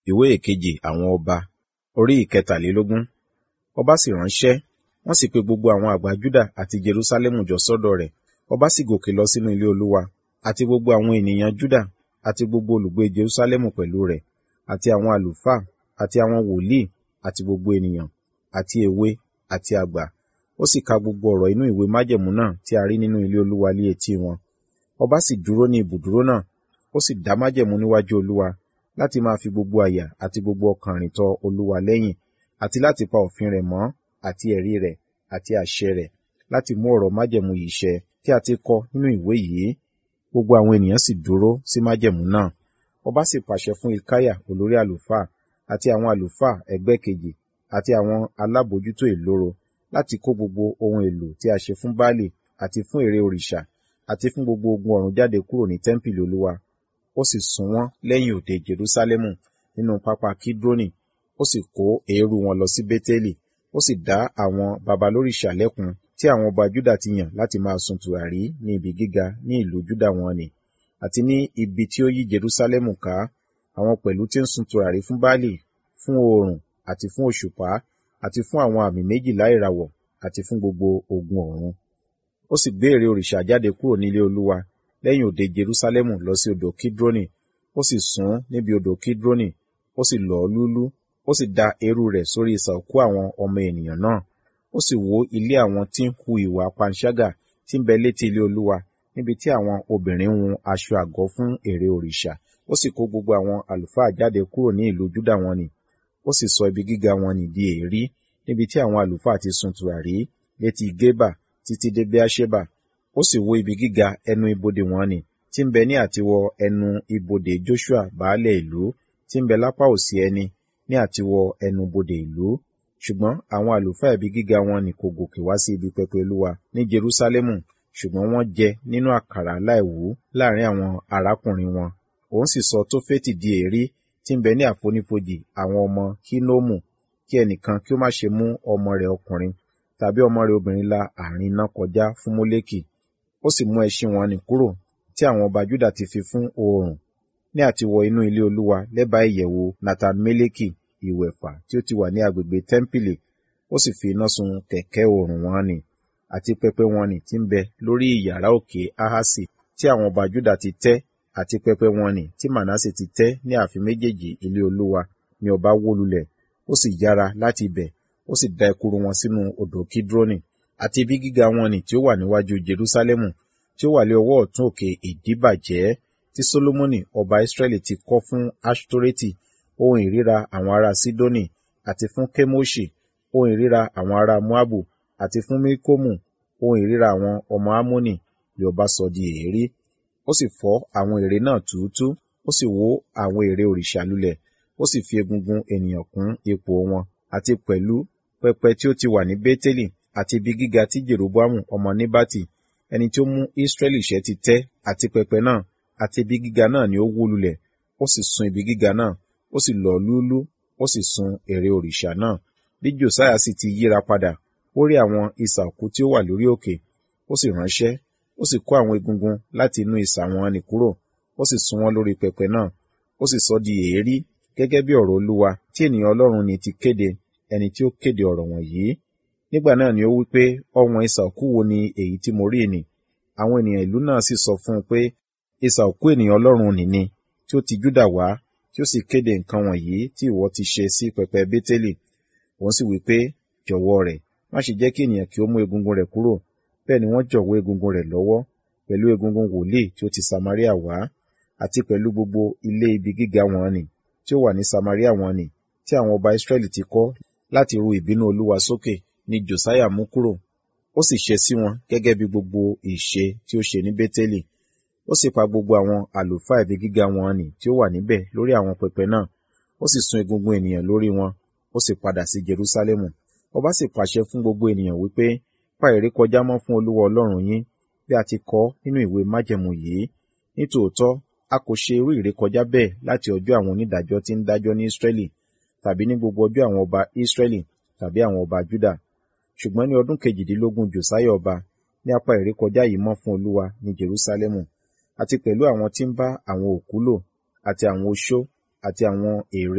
ìwé ìkejì àwọn ọba orí ìkẹtàlélógún ọba sì ránṣẹ́ wọ́n sì pe gbogbo àwọn àgbà júdà àti jerúsálẹ́mù jọ sọ́dọ̀ rẹ̀ ọba sì gòkè lọ sínú ilé olúwa àti gbogbo àwọn ènìyàn júdà àti gbogbo olùgbé jerúsálẹ́mù pẹ̀lú rẹ̀ àti àwọn àlùfáà àti àwọn wòlíì àti gbogbo ènìyàn àti èwe àti àgbà ó sì ka gbogbo ọ̀rọ̀ inú ìwé májẹ̀mú náà tí a rí nínú ilé olúwa lé etí wọn ọba sì dúró ní ibùdúró náà ó sì dá májẹ̀mú níwájú olúwa láti máa fi gbogbo àyà àti gbogbo ọkàn rìn tọ olúwa lẹ́yìn àti láti pa òfin rẹ̀ mọ́ àti ẹ̀rí rẹ̀ àti àṣẹ rẹ̀ láti mú ọ̀rọ̀ májẹ̀mú yìí ṣẹ tí a ti kọ nínú ìwé yìí gbogbo àwọn ènìyàn sì dúró sí májẹ̀mú náà ọba sì pàṣẹ fún ilkáyà olórí àlùfáà àti àwọn àlùfáà ẹgbẹ́ kejì àti àwọn alábòójútó ìloro láti kó gbogbo ohun èlò tí a ṣe fún baálé àti fún ère òrìṣà àti fún gbogbo ogun ọ̀run jáde kúrò ní tẹ́ḿpìlì olúwa ó sì sún wọn lẹ́yìn òde jerúsálẹ́mù nínú pápá kídrónì ó sì kó eérú wọn lọ sí bétélì ó sì dá àwọn babalórìṣà lẹ́kun tí àwọn ọba júdà ti yàn láti máa sun tùràrí ní ibi gíga ní ìlú júdà wọn ni àti ní ibi tí ó yí jerúsálẹ́mù ká àwọn pẹ̀lú tí ń sun tùràrí fún baálé fún oòrùn àti fún òṣùpá àti fún àwọn àmì méjìlá ìràwọ̀ àti fún gbogbo ogun ọ̀run ó sì gbé ère òrìṣà jáde kúrò nílé olúwa lẹ́yìn òde jerúsálẹ́mù lọ sí odò kídrónì ó sì sún níbi odò kídrónì ó sì lọ̀ ọ́ lúlú ó sì da eérú rẹ̀ sórí isà òkú àwọn ọmọ ènìyàn náà ó sì wó ilé àwọn tí ń hu ìwà panṣágà tí ń bẹ létí ilé olúwa níbi tí àwọn obìnrin hun aṣọ àgọ́ fún ère òrìṣà ó sì kó gbogbo àwọn àlùfáà jáde kúrò ní ìlú júdà wọn nì ó sì sọ ibi gíga wọn nì di èérí níbi tí àwọn àlùfáà ti sun tùràrí létí gébà títí dé bíáṣébà ó sì wó ibi gíga ẹnu ibodè wọn nì tí ń bẹ ní àtiwọ ẹnu ibodè joshua baálẹ̀ ìlú tí ń bẹ lápá òsì ẹni ní àtiwọ ẹnu bodè ìlú ṣùgbọ́n àwọn àlùfáà ibi gíga wọn nì kò gòkè wá sí ibi pẹpẹ olúwa ní jerúsálẹ́mù ṣùgbọ́n wọ́n jẹ nínú àkàrà láìwú láàrin àwọn arákùnrin wọn òun sì sọ tófẹ́tì di èérí tí ń bẹ ní àfonífojì àwọn ọmọ hínómù kí ẹnìkan kí ó má ṣe mú ọmọ rẹ̀ ọkùnrin tàbí ọmọ rẹ̀ obìnrin la àárín iná kọjá fún mólékì ó sì mú ẹṣin wọn nì kúrò tí àwọn ọba júdà ti fi fún oòrùn ní àtiwọ inú ilé olúwa lẹ́bàá ìyẹ̀wò nathan-meleki ìwẹ̀fà tí ó ti wà ní agbègbè tẹ́ḿpìlì ó sì fi iná sun kẹ̀kẹ́ oòrùn wọn nì àti pẹpẹ wọn nì tí ń bẹ lórí ìyàrá òkè ahasi tí àwọn ọba júdà ti tẹ́ àti pẹpẹ wọn nì tí manasse ti tẹ́ ní ààfin méjèèjì ilé olúwa ni ọba wó lulẹ̀ ó sì yára láti ibẹ̀ ó sì da ekuru wọn sínú odò kídrónì àti ibi gíga wọn nì tí ó wà níwájú jerúsálẹ́mù tí ó wà lé ọwọ́ ọ̀tún òkè ìdíbàjẹ́ tí solomoni ọba israẹli ti kọ́ fún ashtoreti ohun ìríra àwọn ará sidoni àti fún kemoshi ohun ìríra àwọn ará moabu àti fún milkomu ohun ìríra àwọn ọmọ amoni ni ọba sọ di èérí ó sì fọ́ àwọn ère náà túútú ó sì wó àwọn ère òrìṣà lulẹ̀ ó sì fi egungun ènìyàn kún ipò wọn àti pẹ̀lú pẹpẹ tí ó ti wà ní bétélì àti ibi gíga tí jeroboamu ọmọ níbàtì ẹni tí ó mú israẹli ṣẹ́ ti tẹ́ àti pẹpẹ náà àti ibi gíga náà ni ó wó lulẹ̀ ó sì sun ibi gíga náà ó sì lọ̀ lúlú ó sì sun ère òrìṣà náà bí josiah sì ti yíra padà ó rí àwọn isà òkú tí ó wà lórí òkè ó sì ránṣẹ́ ó sì kó àwọn egungun láti inú isà wọn nì kúrò ó sì sun wọn lórí pẹpẹ náà ó sì sọ di èérí gẹ́gẹ́ bí ọ̀rọ̀ olúwa tí ènìyàn ọlọ́run ni ti kéde ẹni tí ó kéde ọ̀rọ̀ wọ̀nyí nígbà náà ni ó wí pé ọ̀wọ́n isà òkú wo ni èyí tí mo rí nì àwọn ènìyàn ìlú náà sì sọ fún un pé isà òkú ènìyàn ọlọ́run nì ni tí ó ti júdà wá tí ó sì kéde nǹkan wọ̀nyí tí ìwọ ti ṣe sí pẹpẹ bétélì òun sì wí pé jọ̀wọ́ rẹ̀ má ṣe jẹ́ kí ènìyàn kí ó mú egungun rẹ̀ kúrò bẹ́ẹ̀ ni wọ́n jọ̀wọ́ egungun rẹ̀ lọ́wọ́ pẹ̀lú egungun wòlíì tí ó ti samaria wá àti pẹ̀lú gbogbo ilé ibi gíga wọn nì tí ó wà ní samaria wọn nì tí àwọn ọba israẹli ti kọ́ láti ru ìbínú olúwa sókè ni josiah mú kúrò ó sì ṣe sí wọn gẹ́gẹ́ bí gbogbo ìṣe tí ó ṣe ní bétélì ó sì pa gbogbo àwọn àlùfáà ibi gíga wọn nì tí ó wà níbẹ̀ lórí àwọn pẹpẹ náà ó sì sun egungun ènìyàn lórí wọn ó sì padà sí jerúsálẹ́mù ọba sì pàṣẹ fún gbogbo ènìyàn wípé pa ìrékọjá mọ́ fún olúwa ọlọ́run yín bí a ti kọ nínú ìwé májẹ̀mú yìí nítòótọ́ a kò ṣe irú ìrékọjá bẹ́ẹ̀ láti ọjọ́ àwọn onídàájọ́ tí ń dájọ́ ní ísírẹ́lì tàbí ní gbogbo ọjọ́ àwọn ọba ísírẹ́lì tàbí àwọn ọba júdà ṣùgbọ́n ní ọdún kejìdínlógún jòsáyà ọba ní apá ìrékọjá yìí mọ́ fún olúwa ní jerúsálẹ́mù àti pẹ̀lú àwọn tí ń bá àwọn òkú lò àti àwọn oṣó àti àwọn ère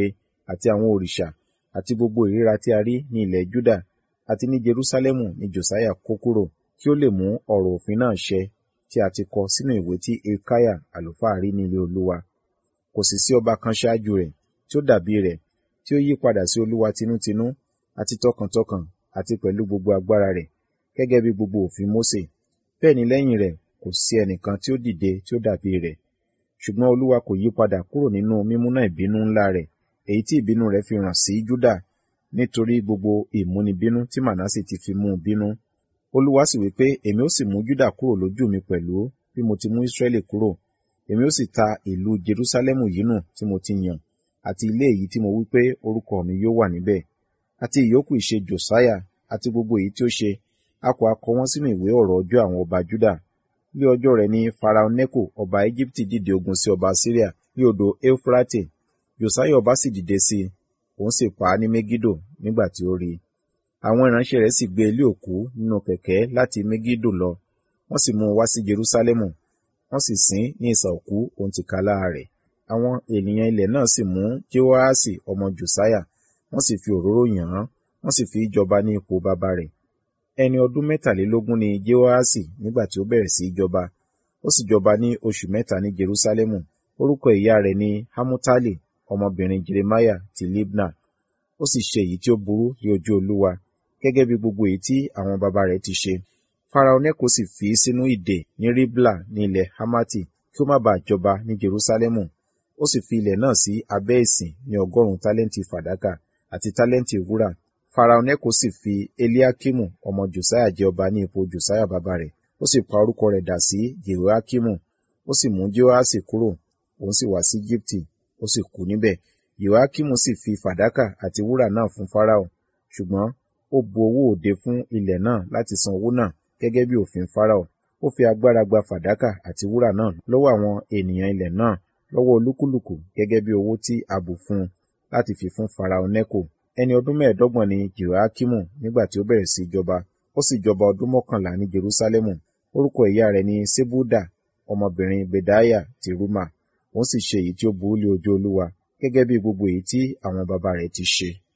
àti àwọn òrìṣà àti gbogbo ìríra tí a rí ní ilẹ̀ Júdà àti ní Jerúsálẹ́mù ni Josiah kó kúrò kí ó lè mú ọ̀rọ̀ òfin náà ṣẹ tí a ti kọ sínú ìwé tí Hilkiah àlùfáà rí ní ilé Olúwa. Kò sì sí ọba kan ṣáájú rẹ̀ tí ó dàbí rẹ̀ tí ó yí padà sí Olúwa tinútinú àti tọkàntọkàn àti pẹ̀lú gbogbo agbára rẹ̀ gẹ́gẹ́ bí gbogbo òfin Mósè. Bẹ́ẹ̀ ni lẹ́yìn rẹ̀ kò sí ẹnìkan tí ó dìde tí ó dàbí rẹ̀. Ṣùgbọ́n Olúwa kò yí padà kúrò nínú mímúná ìbínú ńlá rẹ̀ èyí tí ìbínú rẹ̀ fi ràn sí Júdà nítorí gbogbo ìmúnibínú tí Mànásè ti fi mú un bínú. Olúwa sì wí pé èmi ó sì mú Júdà kúrò lójú mi pẹ̀lú bí mo ti mú Ísírẹ́lì kúrò. Èmi ó sì ta ìlú Jerúsálẹ́mù yìí nù tí mo ti yàn àti ilé èyí tí mo wí pé orúkọ mi yóò wà níbẹ̀. Àti ìyókù ìṣe Jòsáyà àti gbogbo èyí tí ó ṣe, a kò ha kọ wọ́n sínú ìwé ọ̀rọ̀ ọjọ́ àwọn ọba Júdà. Ní ọjọ́ rẹ̀ ni Farao Neko ọba Égíptì dìde ogun sí ọba Síríà ní odò Éufrate. Jòsáyà ọba sì dìde sí i, òun sì pa á ní Megido nígbà tí ó rí i. Àwọn ìránṣẹ́ rẹ̀ sì gbé ilé òkú nínú kẹ̀kẹ́ láti Megido lọ, wọ́n sì mú un wá sí Jerúsálẹ́mù, wọ́n sì sin ní ìsà òkú òun tìkálára rẹ̀. Àwọn ènìyàn ilẹ̀ náà sì mú Jehoaṣi ọmọ Jòsáyà, wọ́n sì fi òróró yàn án, wọ́n sì fi í jọba ní ipò bàbá rẹ̀. Ẹni ọdún mẹ́tàlélógún ni Jehoaṣi nígbà tí ó bẹ̀rẹ̀ sí í jọba. Ó sì jọba ní oṣù mẹ́ta ní Jerúsálẹ́mù. Orúkọ ìyá rẹ̀ ni Hamutali, ọmọbìnrin Jeremiah ti Libna. Ó sì ṣe èyí tí ó burú ní ojú Olúwa, gẹ́gẹ́ bí gbogbo èyí tí àwọn baba rẹ̀ ti ṣe. Farao Neko sì fi í sínú ìdè ní Ribla ní ilẹ̀ Hamati kí ó má baà jọba ní Jerúsálẹ́mù. Ó sì fi ilẹ̀ náà sí abẹ́ ìsìn ní ọgọ́rùn-ún tálẹ́ǹtì fàdákà àti tálẹ́ǹtì wúrà. Farao Neko sì fi Eliakimu ọmọ Josiah jẹ ọba ní ipò Josiah bàbá rẹ̀. Ó sì pa orúkọ rẹ̀ dà sí Jehoiakimu. Ó sì mú Jehoaṣi kúrò, òun sì wá sí Jíptì, ó sì kú níbẹ̀. Jehoiakimu sì fi fàdákà àti wúrà náà fún Farao, ṣùgbọ́n ó bu owó òde fún ilẹ̀ náà láti san owó náà gẹ́gẹ́ bí òfin Farao. Ó fi agbára gba fàdákà àti wúrà náà lọ́wọ́ àwọn ènìyàn ilẹ̀ náà lọ́wọ́ olúkúlùkù gẹ́gẹ́ bí owó tí a bù fún un láti fi fún Farao Neko. Ẹni ọdún mẹ́ẹ̀ẹ́dọ́gbọ̀n ni Jehoiakimu nígbà tí ó bẹ̀rẹ̀ sí jọba. Ó sì jọba ọdún mọ́kànlá ní Jerúsálẹ́mù. Orúkọ ìyá rẹ̀ ni Sebuda, ọmọbìnrin Bedaiah ti Ruma. Òun sì ṣe èyí tí ó burú lé ojú Olúwa, gẹ́gẹ́ bí gbogbo èyí tí àwọn baba rẹ̀ ti ṣe.